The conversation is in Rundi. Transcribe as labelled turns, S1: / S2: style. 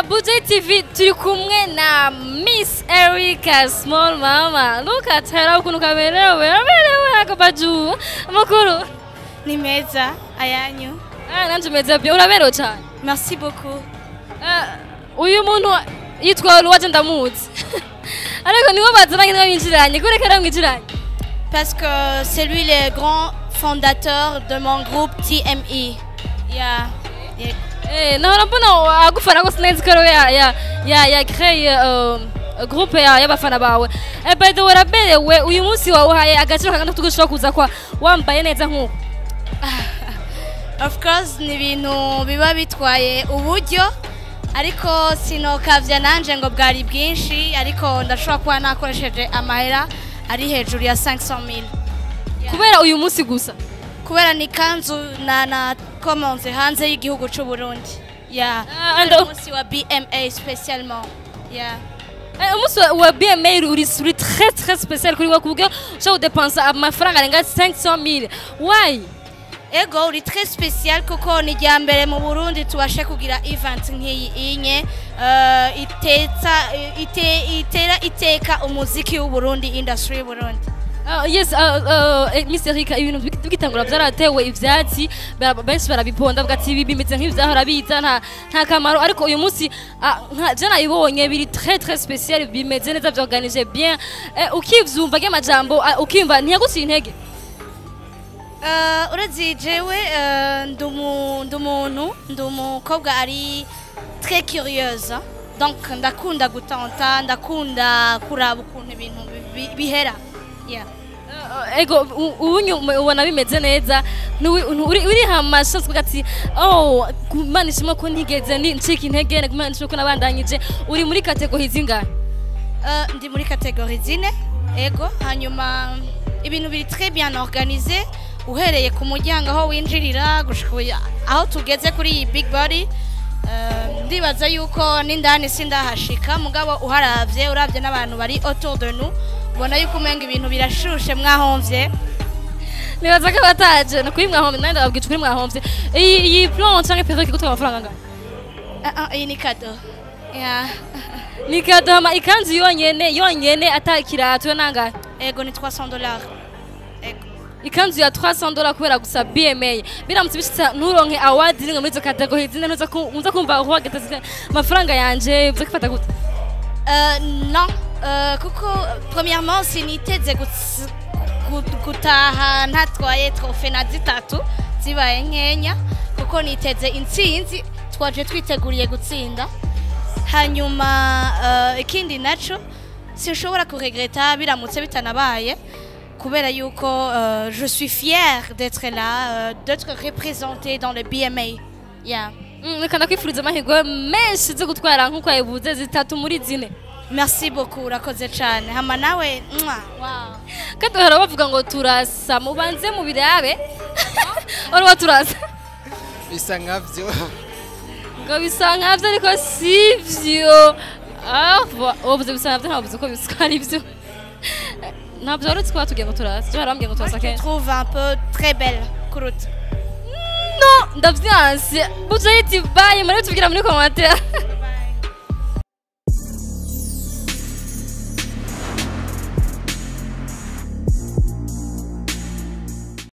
S1: Budget TV turi kumwe na Miss Erica Small Mama. Look at her ukuntu kaberewe, aberewe akabaju. Amakuru.
S2: Ni meza ayanyu.
S1: Ah, nanje meze byo uraberewe cyane.
S2: Merci beaucoup.
S1: Ah, uyu muntu yitwa Luwaje ndamuzi. Ariko niwe bazananye niwe binjiranye, kureka aramwinjiranye.
S2: Parce que c'est lui le grand fondateur de mon groupe TMI. Yeah. yeah.
S1: Eh, nahora mbona agufana ko sinzi ko ariwe ya ya ya ya créé euh, groupe ya y'abafana bawe. Eh, by the way uraberewe uyu munsi wawuhaye agaciro kangana tugushobora kuza kwa wambaye neza nk'uko.
S2: Of course ni ibintu biba bitwaye uburyo ariko sinokavya nanje ngo bwari bwinshi ariko ndashobora kuba nakoresheje amahera ari hejuru ya 500,000
S1: kubera uyu munsi gusa
S2: kubera ni kanzu na na komonze hanze y'igihugu c'u Burundi yeah
S1: Ah, and-
S2: Kubera umunsi wa BMA spécialement yeah
S1: Eh, umunsi wa- wa BMA uri uri très très spécial kuri we kubwo ushobora gudepensa amafaranga arenga 500 why
S2: ego uri très spécial kuko ni rya mbere mu burundi tubashe kugira event nk'iyi inye uh, itetsa ite, itera iteka umuziki w'uburundi industry y'uburundi
S1: Uh, yes uh, uh, eh, Miss Erika ibintu bik- bigitangura byaratewe ivyatsi bara- benshi barabiponda bavuga ati ibi bimeze nk'ivyahora biza nta nta kamaro ariko uyu munsi ah, nka- je nabibonye biri très très spécial bimeze neza byorganije bien eh, ukivyumva ry'amajambo ah, ukimva ntiyaguciye intege
S2: uh, urazi jewe uh, ndi umu- ndi umuntu ndi umukobwa ari très curieuse donc ndakunda gutanta ndakunda kuraba ukuntu ibintu bi- bi- bihera yeah.
S1: Uh, ego u- ubunyu ubona bimeze neza ntuwi- ntu- uri uri hamasha uvuga ati oh kumana ishimwe ko ntigeze ni ncika intege kumana ishimwe ko nabandanyije uri muri kategori zingahe
S2: Uh, ndi muri kategori zine ego hanyuma ibintu biri très bien organisé uhereye ku muryango aho winjirira gushika uya- aho tugeze kuri iyi big body uh, ndibaza yuko n'indani sindahashika mugabo uharavye uravye n'abantu bari autour de nous ubona yuko umenga ibintu birashushe mwahomvye
S1: nibaza ko bataje ni kuri mwahomvye nanjye ndababwira kuri mwahomvye iyi iyi plan canke perruque igutwara amafaranga angahe
S2: uh, uh, iyi ni kado yeah.
S1: ni kadohama ikanzu yonyene yonyene ata kirato yo nangahe
S2: ego ni 300 dollars ego
S1: ikanzu ya 300 dollars kubera gusa BMA biramutse bishitsa nturonke award rimwe muri izo kategori zine ntuza ku- ntuza kumva uhageze amafaranga yanje uza kwifata gute
S2: Euh, non, euh, kuko premièrement siniteze guts- gu- gutaha ntatwaye trofe na zitatu zibaye nkenya kuko niteze intsinzi twaje twiteguriye gutsinda hanyuma uh, ikindi naco sinshobora kuregreta biramutse bitanabaye kubera yuko uh, je suis fière d'être là uh, d'être représentée dans le BMA yeah.
S1: Mm, reka ndakwifuriza amahirwe menshi zo gutwara nk'uko yabivuze zitatu muri zine
S2: merci beaucoup urakoze cyane hama nawe mwah, wow.
S1: kandi bahora bavuga ngo turasa mubanze mu birabe wari turasa
S3: bisa nkabyo
S1: ngo bisa nkabyo ariko si byo Ah, va- wavuze bisa nkabyo ntavuze ko bisa ari byo ntabyo wari uzi ko batubwiye ngo turasa byo barambwiye ngo
S2: Moi,
S1: turasa
S2: je te
S1: kenshi
S2: trouve un peu très belle, Kurut.
S1: no ndavyanse buca yiti baye muri tubwira muri commentaire